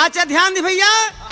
अच्छा ध्यान दी भैया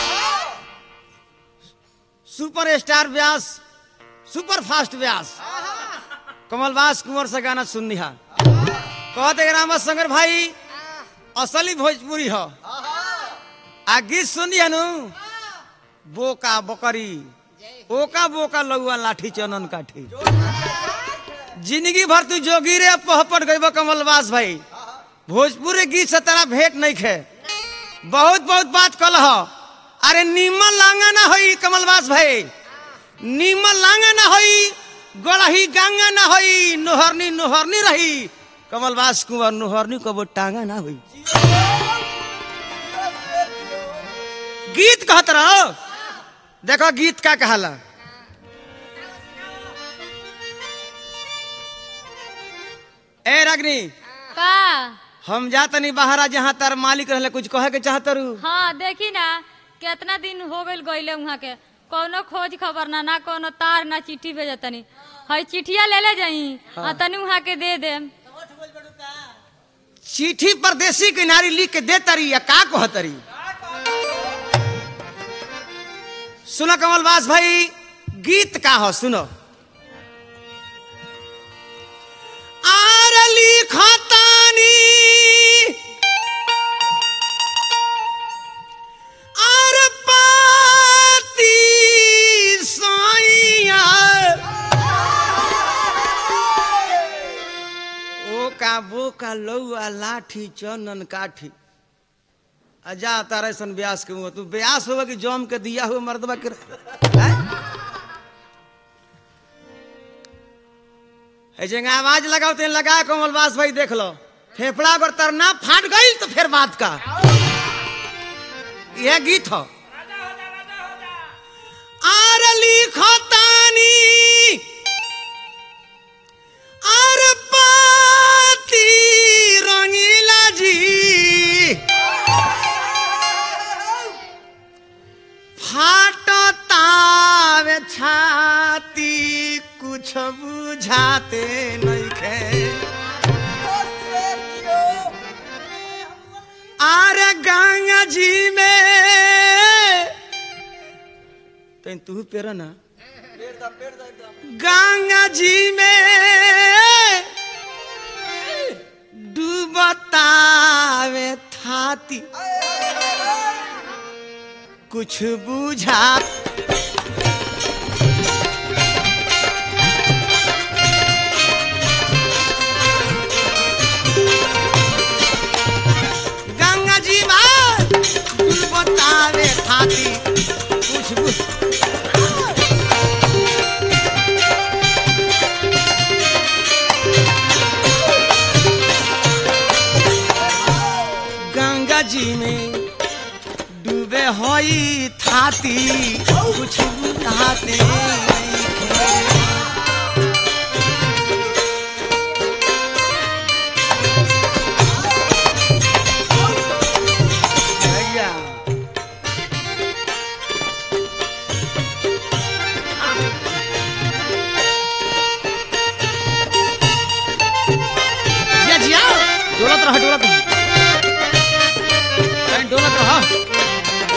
super star Vyas super fast Vyas कमलवास कुंवर से गाना सुन लिहा कहते रामा शंकर भाई असली भोजपुरी हो आ गीत सुनिए नु बोका बकरी ओका बोका लौआ लाठी चनन काठी जिंदगी भर तू जोगी रे पहपट गई कमलवास भाई भोजपुरी गीत से तेरा भेंट नहीं खे बहुत बहुत बात कल हो अरे नीमन लांगा ना होई कमलवास भाई नीमन लांगा ना होई गड़ही गांगा ना होई नोहरनी नोहरनी रही कमलवास कुंवर नोहरनी कबो टांगा ना होई गीत कहत रहो देखो गीत का कहला ए रगनी का हम जा तनी बाहर जहाँ तार मालिक रहले कुछ कहे के चाहत रू हाँ देखी ना कितना दिन हो गइल गइले वहाँ के कोनो खोज खबर ना ना कोनो तार ना चिट्ठी भेज तनी हई चिट्ठिया ले ले जाई आ तनी वहाँ के दे देम चिट्ठी परदेसी किनारी लिख के दे तरी या का कह तरी सुनो कमलवास भाई गीत का हो सुनो आर लिखतानी आर पाती साइया ओका बोका लौआ लाठी चनन काठी अजा तारे सन ब्यास के मुंह तू ब्यास होगा कि जम के दिया हुआ मर्दबा के हैं? है जगह आवाज लगाओ तेन लगा कमलवास भाई देख लो फेफड़ा अगर तरना फाट गई तो फिर बात का यह गीत हो आर लिखतानी आर पाती रंगीला जी फाटतावे छाती कुछ बुझाते नइखे आर गंगा जी में तैन तू पेरा ना गंगा जी में डूबतावे थाती कुछ बुझा गंगा जी में डूबतावे थाती कुछ बुझ गंगा जी में डूबे होई थाती कुछ बुझाते नइखे। भैया जिया जिया डोलत रह डोलत रह कहीं डोलत रह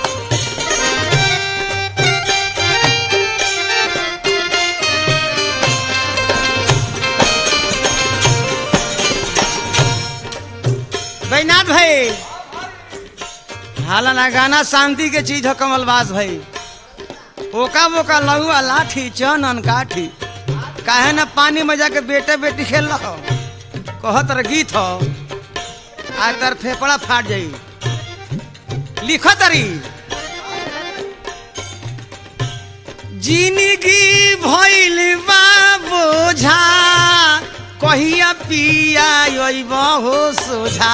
बैनाथ भाई हालाना गाना शांति के चीज हो कमलबाज भाई ओका बोका लहुआ लाठी चनन काठी काहे ना पानी में जाके बेटे बेटी खेल रहो कहत रह गीत हो आज तर फेफड़ा फाट जाई लिखो तरी जिंदगी भइल बा बोझा कहिया पिया अइब हो सोझा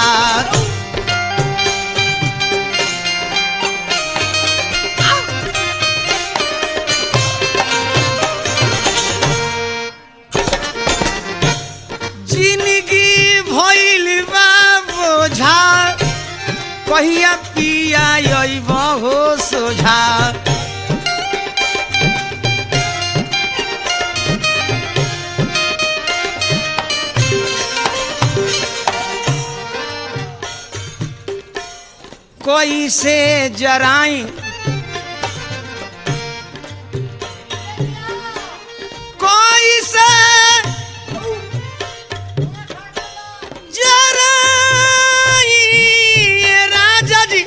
जिंदगी भइल बा बोझा कहिया पिया अइब हो सोझा कोई से जराई कोई से जराई राजा जी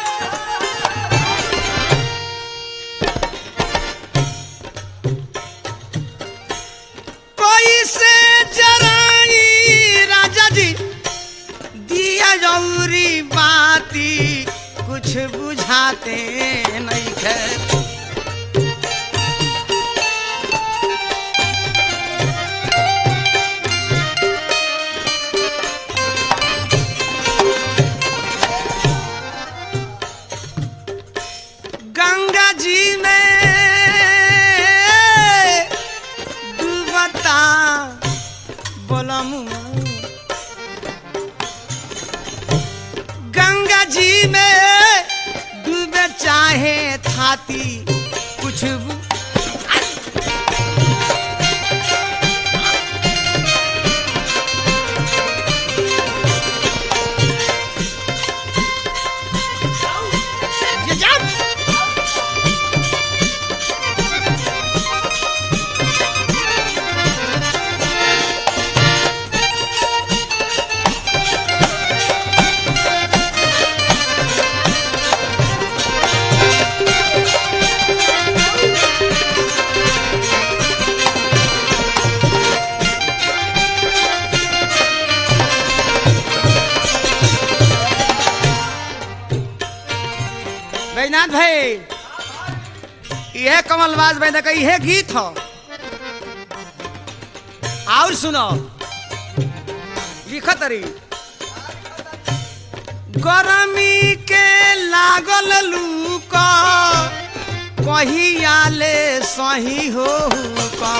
कोई से जराई राजा जी दिया जौरी बाती कुछ बुझाते नहीं है गंगा जी में डूबता बोलम गंगा जी में डूबे चाहे थाती कुछ बु- ये जा। बैनाथ भाई यह कमलबाज बैदा का यह गीत हो और सुनो लिखत रही गरमी के लागल लूक कहिया ले सही हो का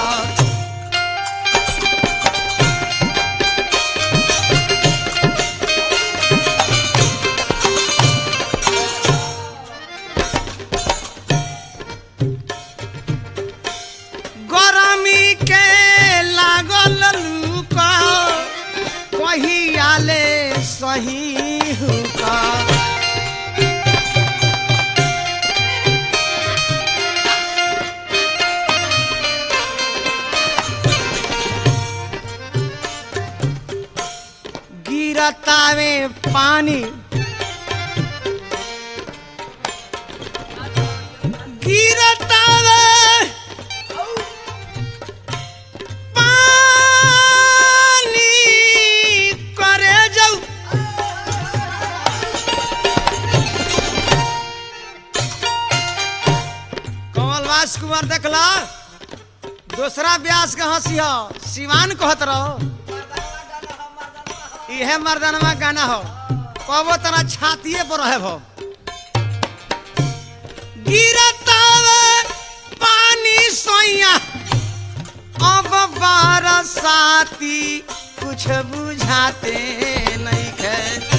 गरमी के लागल लूक कहिया ले सही हुका गिरतावे पानी गिरतावे पानी करे जाऊ कमलवास कुमार देखला दूसरा ब्यास के हंसी हो सिवान कहत रहो इहे मर्दनवा गाना हो कबो तना छातिए पर रहे भो गिरतावे पानी सोइया अब बरसाती कुछ बुझाते नहीं है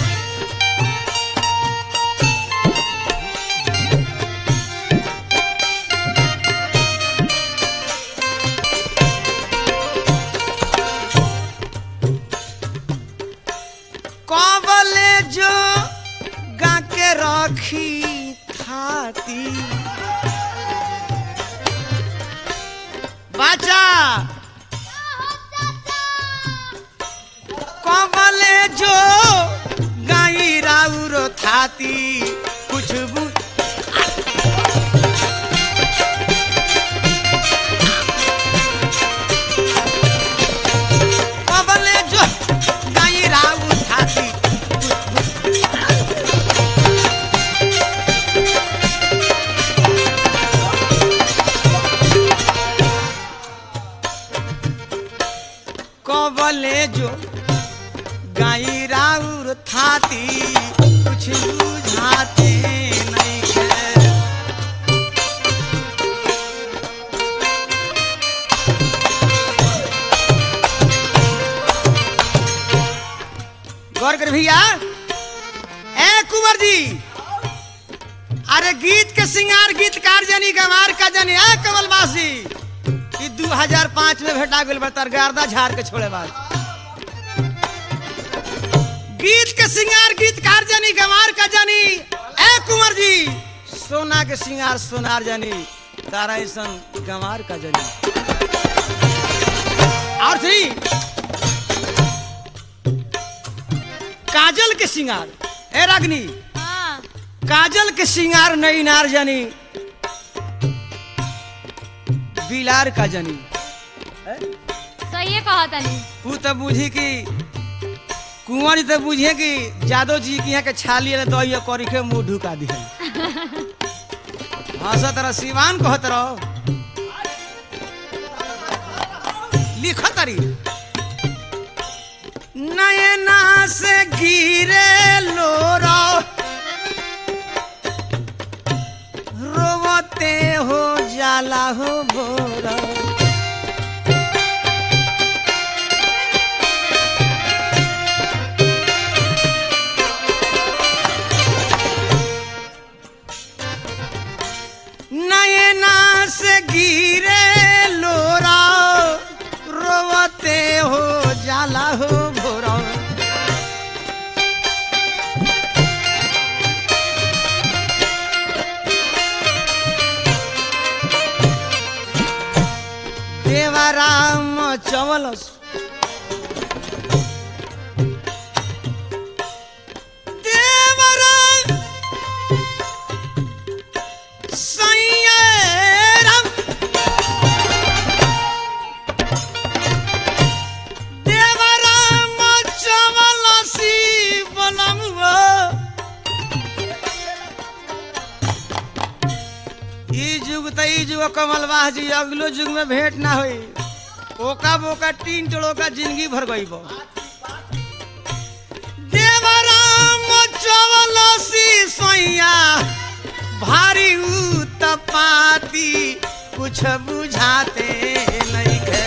कबले जो गा के रखी थाती बाचा कबले जो गाई राउर थाती कुछ बु कबले जो गाई राउर थाती कबले जो गाई राउर थाती कुछ बुझाते नहीं है गौर कर भैया ए कुंवर जी अरे गीत के सिंगार गीतकार जनी गंवार का जनी ए कमलबास जी ई 2005 में भेटा गेल बतर गर्दा झाड़ के छोड़े बाद गीत के सिंगार गीतकार जनी गंवार का जनी सोना के सिंगार सोनार जानी तारा ऐसन गंवार का जानी और थ्री काजल के सिंगार ए रागनी हाँ काजल के सिंगार नई नार जानी बिलार का जानी सही कहा तनी तू तो बुझी कि कुंवर जी तो बुझिए कि जादव जी के यहाँ के छाली है दही करी के मुंह ढुका दी हंस तरह सिवान कहत रहो लिख तरी नयना से गिरे लोरा रोवते हो जाला हो बोरा नयना से गिरे लोरा रोवते हो जाला हो भोरा देवाराम चवलस देवराम सैयराम देवराम चवलसी बनमुआ ई जुग त ई जुग कमलवाह जी अगलो जुग में भेंट ना होई ओका बोका तीन टोड़ो का जिंदगी भर गई बो देवराम चवलसी सैया भारी उत्पाती कुछ बुझाते नहीं है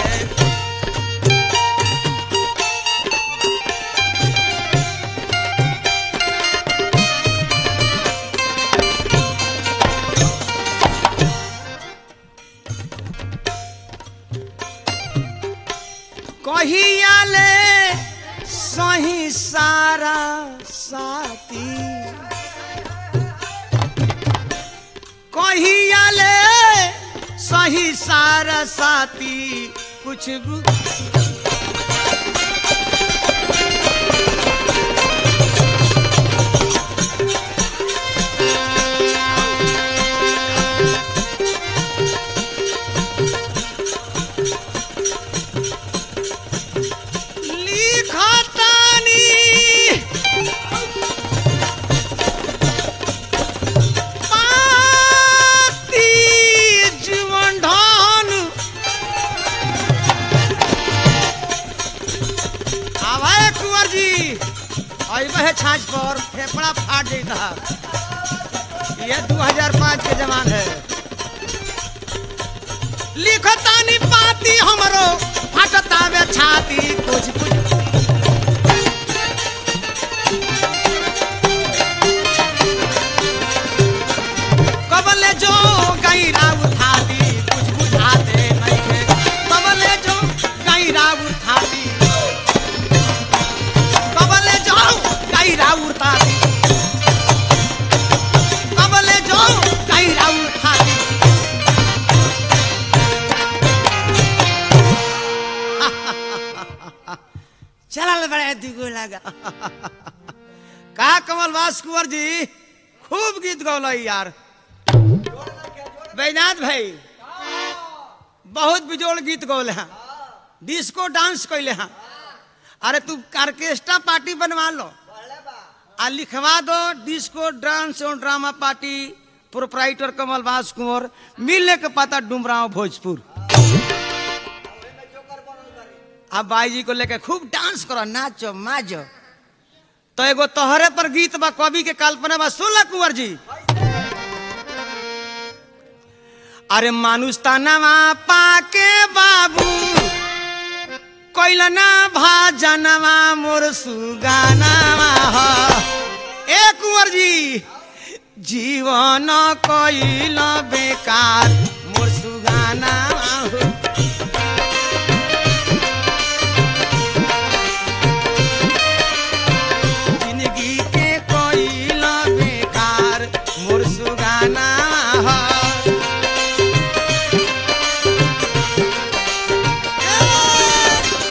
कहियाले सही सारा साथी कहियाले सही सारा साथी कुछ बु- लिखतानी पाती जीवन धन आवाए कुंवर जी अइबे है छाछ पर फेफड़ा फाट जाता ये 2005 के जमान है लिखतानी पाती हमरो फटता वे छाती कुछ कुछ कबले जो गैरा उठाती कुछ बुझाते नहीं है कबले जो गैरा उठाती कबले जो गैरा उठाती कबले जो गैरा उठाती चल बड़े दुगो लगा का कमल वास कुंवर जी खूब गीत गौल यार बैनाथ भाई बहुत बिजोड़ गीत गौले हैं डिस्को डांस कैले हैं अरे तू ऑर्केस्ट्रा पार्टी बनवा लो आ लिखवा दो डिस्को डांस और ड्रामा पार्टी प्रोपराइटर कमल बास कुंवर मिलने के पता डुमराव भोजपुर अब बाई जी को लेके खूब डांस करो नाचो माजो तो एगो तोहरे पर गीत बा कवि के कल्पना बा सुन कुंवर जी अरे मानुष तनवा पाके बाबू कैलना भाजनवा मोर सुगानावा ह ए कुंवर जी जीवन कैल बेकार